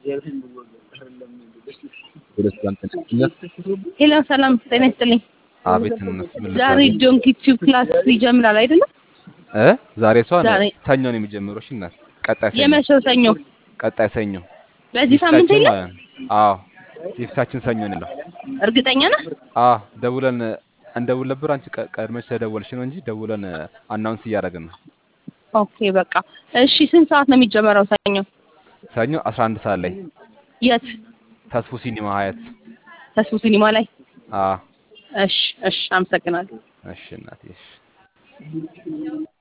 ሄሎ ሰላም ጤና ይስጥልኝ። አቤት እነሱ ምን ዛሬ ልታዘዝ? ዶንኪ ቲዩብ ክላስ ይጀምራል አይደለም? እ ዛሬ እሷ ዛሬ ሰኞ ነው የሚጀምረው። እሺ እናት ቀጣይ ሰኞ የመቼው ሰኞ? ቀጣይ ሰኞ በዚህ ሳምንት የፊታችን የለም? ማለት ነው። አዎ የፊታችን ሰኞ ነው። እርግጠኛ ነህ? አዎ ደውለን እንደውል ነበር። አንቺ ቀ- ቀድመሽ ስለደወልሽ ነው እንጂ ደውለን አናውንስ እያደረግን ነው። ኦኬ በቃ እሺ። ስንት ሰዓት ነው የሚጀመረው ሰኞ? ሰኞ 11 ሰዓት ላይ የት? ተስፉ ሲኒማ ሀያት። ተስፉ ሲኒማ ላይ። አዎ እሺ እሺ፣ አመሰግናለሁ። እሺ እናቴ እሺ